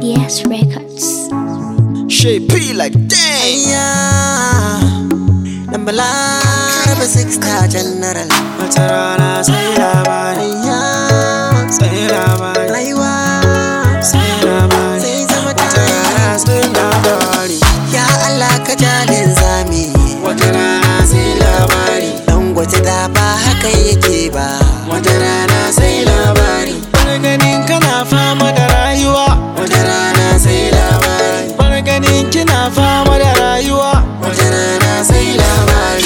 DS Records. Shape like dang. Yeah, dan balaraba six star general. Wata rana sai labari, Yeah, sai labari, rayuwa sai labari. sai zama Wata tare. rana sai labari, Ya Allah ka jalin zami. wata rana sai labari, Dan gwata da ba haka yake ba. wata rana sai labari. Wani ganin kana fama da rayuwa, wata rana sai labari. Wani ganin kina fama da rayuwa, wata rana sai labari.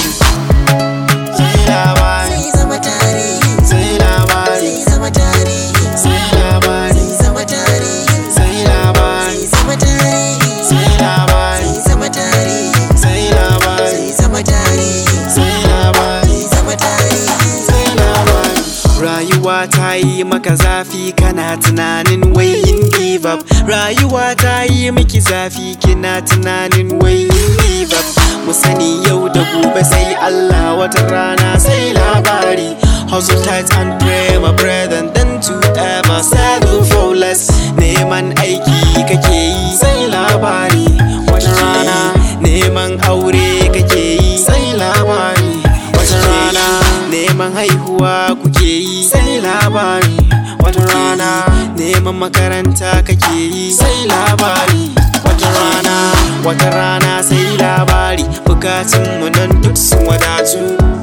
Sai labari, Sai zama tarihi. sai labari, Sai zama tarihi. sai labari, Sai zama tarihi. sai labari, Sai zama tarihi. sai labari. Sai zama tarihi. sai labari Sai zama tarihi. sai labari Sai zama tarihi. sai labari rayuwa ta yi maka zafi kana tunanin wai in give up rayuwa ta yi miki zafi kina tunanin wai in give up mu sani yau da gobe sai Allah wata rana sai labari hustle tight and pray my brethren then to ever settle for less neman aiki kake yi sai labari wata rana neman aure kake yi sai labari wata rana neman haihuwa kuke yi sai labari wata rana neman makaranta kake yi sai labari wata rana wata rana sai labari bukatun mu nan duk sun wadatu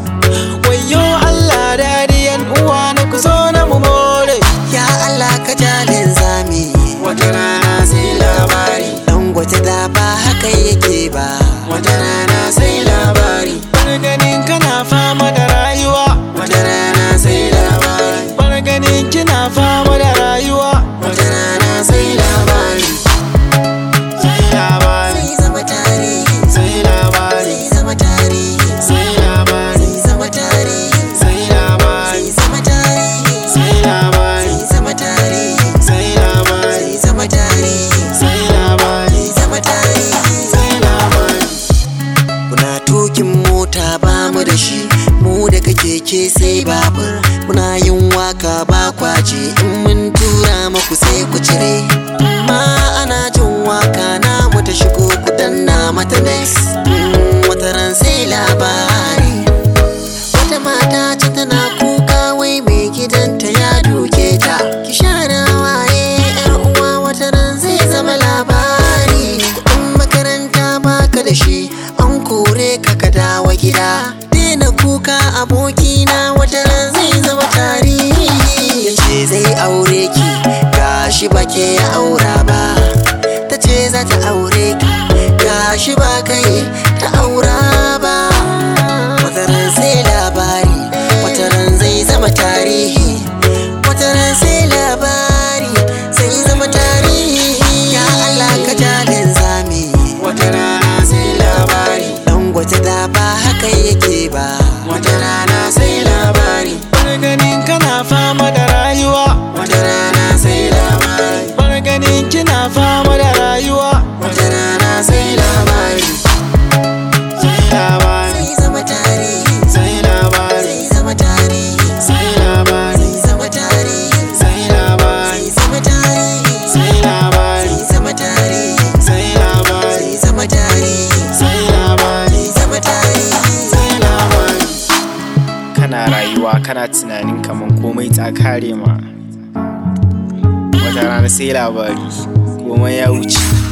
wayo Allah dadiyan uwa na ku zo na mu more Ya Allah ka jalin zami. wata rana sai labari Dan gwata da ba haka yake ba. wata rana sai labari wani ganin kana fama da rayuwa wata rana sai labari wani ganin kina fama da rayuwa wata rana sai labari sai labari Sai zama tarihi. sai labari Sai zama tarihi. sai labari Sai zama tarihi. sai labari Sai zama tarihi. sai labari Sai zama tarihi. sai labari Sai zama tarihi. sai labari Sai zama tarihi. sai labari Kuna tukin mota ba mu da shi mu da keke sai babur muna yin waka ba kwace in mun tura maku sai ku cire ma ana jin waka na mu ta shigo ku danna mata next Mm, wata ran sai labari wata mata ce tana kuka wai mai gidanta ya duke ta ki share waye yar uwa wata ran zai zama labari kuɗin makaranta baka da shi an kore ka ka dawo gida daina kuka abokina wata ran zai zama tarihi ya ce zai aure ki gashi ba ke ya aura ba ta ce za ta aure ka gashi ba kai ta aura ba wataran sai labari wataran zai zama tarihi wataran sai labari zai zama tarihi ya Allah ka jalin zami wata rana sai labari dan gwata da ba haka yake ba wata rana sai labari wani ganin kana fama da rayuwa wata rana sai labari wani ganin kina fama da rayuwa wata rana sai labari sai labari zai zama tarihi sai labari zai zama tarihi sai labari zai zama tarihi sai labari zai zama tarihi sai labari zai zama tarihi sai labari zai zama tarihi sai labari zai zama tarihi sai labari kana rayuwa kana tunanin kaman komai ta kare ma wata rana sai labari komai ya wuce